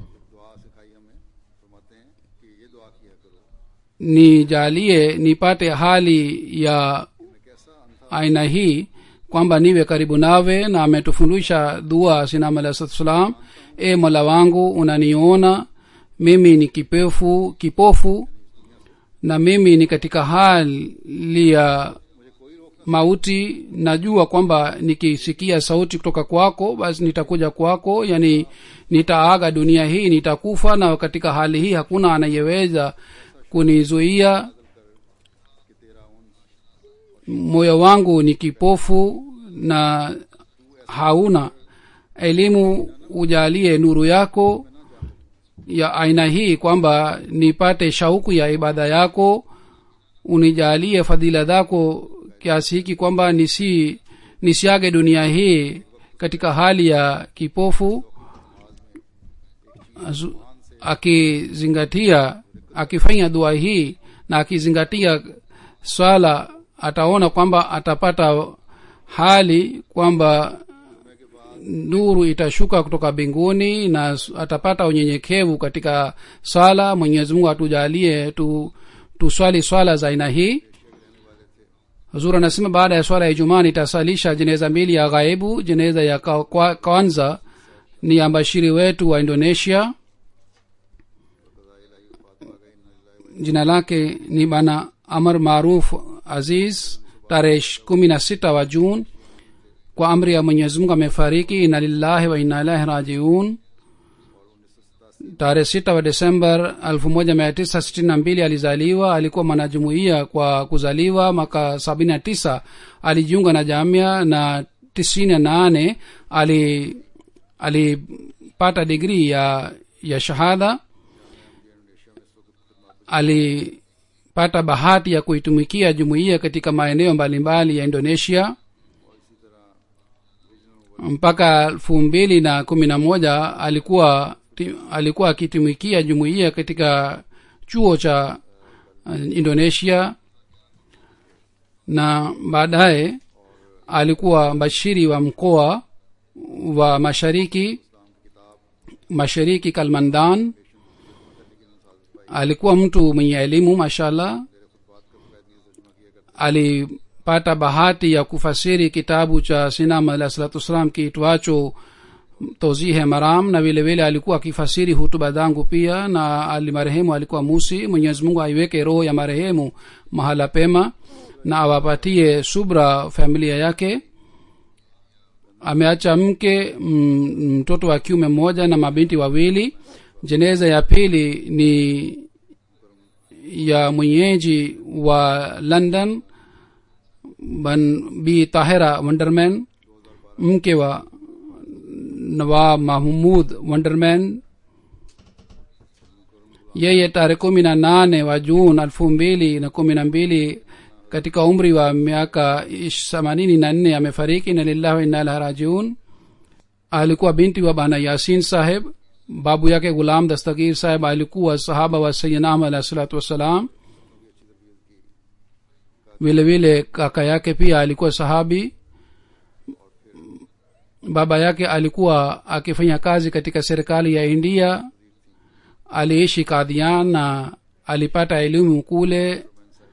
nijalie nipate hali ya aina hii kwamba niwe karibu nawe na ametufundisha dua sinam alah salatu salam e mola wangu unaniona mimi ni kipefu kipofu na mimi ni katika hali ya mauti najua kwamba nikisikia sauti kutoka kwako basi nitakuja kwako yani nitaaga dunia hii nitakufa na katika hali hii hakuna anayeweza kunizuia moyo wangu ni kipofu na hauna elimu ujalie nuru yako ya aina hii kwamba nipate shauku ya ibada yako unijalie fadhila zako kiasi hiki kwamba nisi nisiage dunia hii katika hali ya kipofu Azu- akizingatia akifanya dua hii na akizingatia swala ataona kwamba atapata hali kwamba nuru itashuka kutoka mbinguni na s- atapata unyenyekevu katika swala mwenyezi mungu atujalie tu tuswali swala za aina hii huzur anasema baada ya swala ya ijumaa nitasalisha jeneza mbili ya ghaibu jeneza ya ka- kwa- kwanza ni ya mbashiri wetu wa indonesia jina lake ni bana amar maruf aziz tarehe kumi na sita wa jun kwa amri ya mwenyezi mungu amefariki ina lillahi wa ina ilahi rajiun tarehe sita wa desember elfu moja mia tisa sitini na mbili alizaliwa alikuwa mwanajumuia kwa kuzaliwa mwaka sabini na tisa alijiunga na jamia na tisini na nane ali alipata digrii ya ya shahada alipata bahati ya kuitumikia jumuiya katika maeneo mbalimbali ya indonesia mpaka elfu mbili na kumi na moja alikuwa ti- alikuwa akitumikia jumuiya katika chuo cha uh, indonesia na baadaye alikuwa mbashiri wa mkoa wa mashariki mashariki kalmandan alikuwa mtu mwenye elimu mashallah alipata bahati ya kufasiri kitabu cha sinam alah salatu wassalam kiitwacho tozihe maram na vile vile alikuwa akifasiri hutuba zangu pia na ali marehemu alikuwa musi mwenyezi mungu aiweke roho ya marehemu mahala pema na awapatie subra familia yake ameacha mke mm, mtoto wa kiume mmoja na mabinti wawili jeneza ya pili ni ya mwenyeji wa london ban bi tahira wonderman mke wa nawab mahmud wonderman yeye tarehe kumi na nane wa jun elfu mbili na kumi na mbili katika umri wa miaka themanini na nne amefariki na lillahi wa inna ilahi rajiun alikuwa binti wa bana yasin saheb babu yake gulam dastagir saheb alikuwa sahaba wa sayidina ahmad alahi salatu wassalam vile vile kaka yake pia alikuwa sahabi baba yake alikuwa akifanya kazi katika serikali ya india aliishi kadhian na alipata elimu kule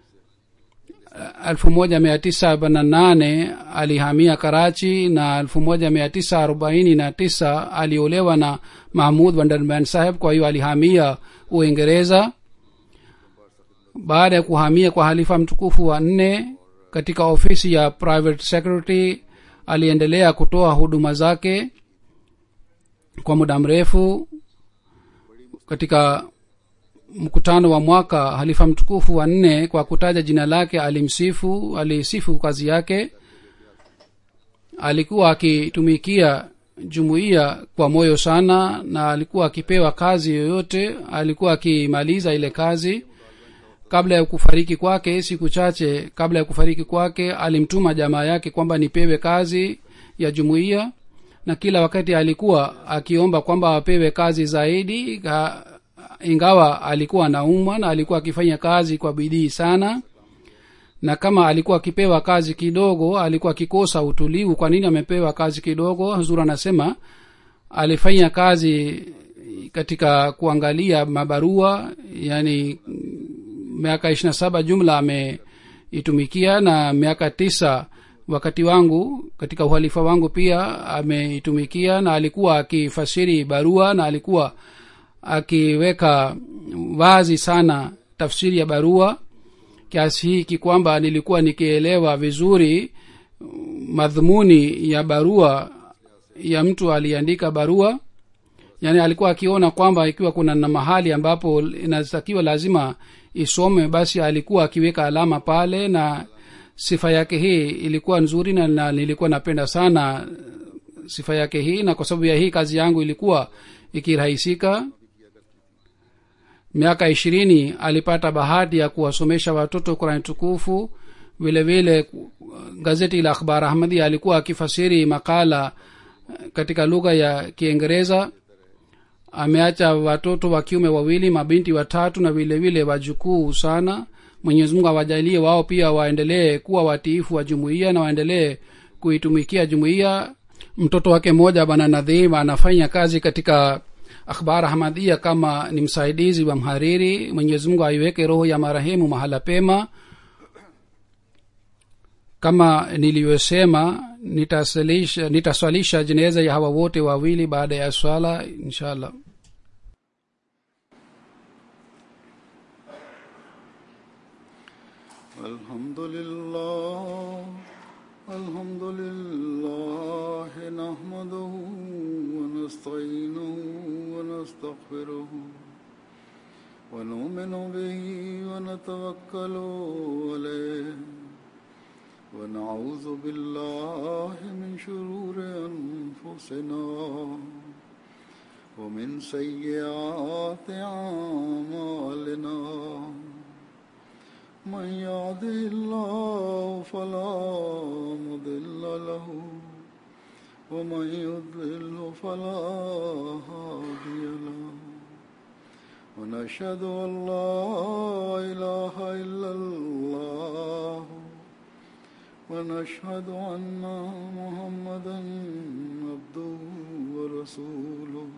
elfu moja mia tisa arobaini na nane alihamia karachi na elfu moja mia tisa arobaini na tisa aliolewa na mahmud wanderman saheb kwa hiyo alihamia uingereza baada ya kuhamia kwa halifa mtukufu wa nne katika ofisi ya private secretary aliendelea kutoa huduma zake kwa muda mrefu katika mkutano wa mwaka halifa mtukufu wa nne kwa kutaja jina lake alimsifu alisifu kazi yake alikuwa akitumikia jumuiya kwa moyo sana na alikuwa akipewa kazi yoyote alikuwa akimaliza ile kazi kabla ya kufariki kwake siku chache kabla ya kufariki kwake alimtuma jamaa yake kwamba nipewe kazi ya jumuiya na kila wakati alikuwa akiomba kwamba apewe kazi zaidi ka, ingawa alikuwa anaumwa na alikuwa akifanya kazi kwa bidii sana na kama alikuwa akipewa kazi kidogo alikuwa akikosa utulivu kwa nini amepewa kazi kidogo huzur anasema alifanya kazi katika kuangalia mabarua yani miaka ishirina saba jumla ameitumikia na miaka tisa wakati wangu katika uhalifa wangu pia ameitumikia na alikuwa akifasiri barua na alikuwa akiweka wazi sana tafsiri ya barua kiasi hiki kwamba nilikuwa nikielewa vizuri madhumuni ya barua ya mtu aliandika barua yaani alikuwa akiona kwamba ikiwa kuna na mahali ambapo inatakiwa lazima isome basi alikuwa akiweka alama pale na sifa yake hii ilikuwa nzuri na, na nilikuwa napenda sana sifa yake hii na kwa sababu ya hii kazi yangu ilikuwa ikirahisika miaka ishirini alipata bahati ya kuwasomesha watoto kurani tukufu vile vile gazeti la akhbar ahmadi alikuwa akifasiri makala katika lugha ya kiingereza ameacha watoto wa kiume wawili mabinti watatu na vile vile wajukuu sana mwenyezi mungu awajalie wao pia waendelee kuwa watiifu wa jumuiya na waendelee kuitumikia jumuiya mtoto wake mmoja bwana nadhim anafanya kazi katika akhbar ahmadia kama ni msaidizi wa mhariri mwenyezi mungu aiweke roho ya marehemu mahala pema kama nilivyosema nitasalisha nitaswalisha jeneza ya hawa wote wawili baada ya swala inshallah الحمد لله الحمد لله نحمده ونستعينه ونستغفره ونؤمن به ونتوكل عليه ونعوذ بالله من شرور أنفسنا ومن سيئات أعمالنا من يهده الله فلا مضل له ومن يضلل فلا هادي له ونشهد ان لا اله الا الله ونشهد ان محمدا عبده ورسوله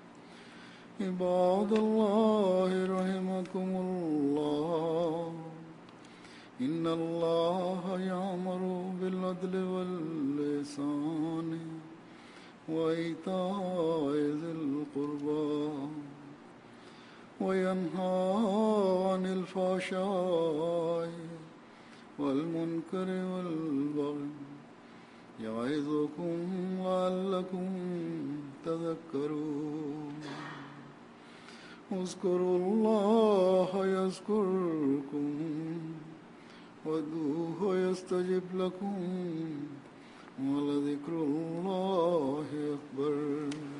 عباد الله رحمكم الله إن الله يأمر بالعدل واللسان وإيتاء ذي القربى وينهى عن الفحشاء والمنكر والبغي يعظكم لعلكم تذكرون اذكروا الله يذكركم وادعوه يستجب لكم ولذكر الله أكبر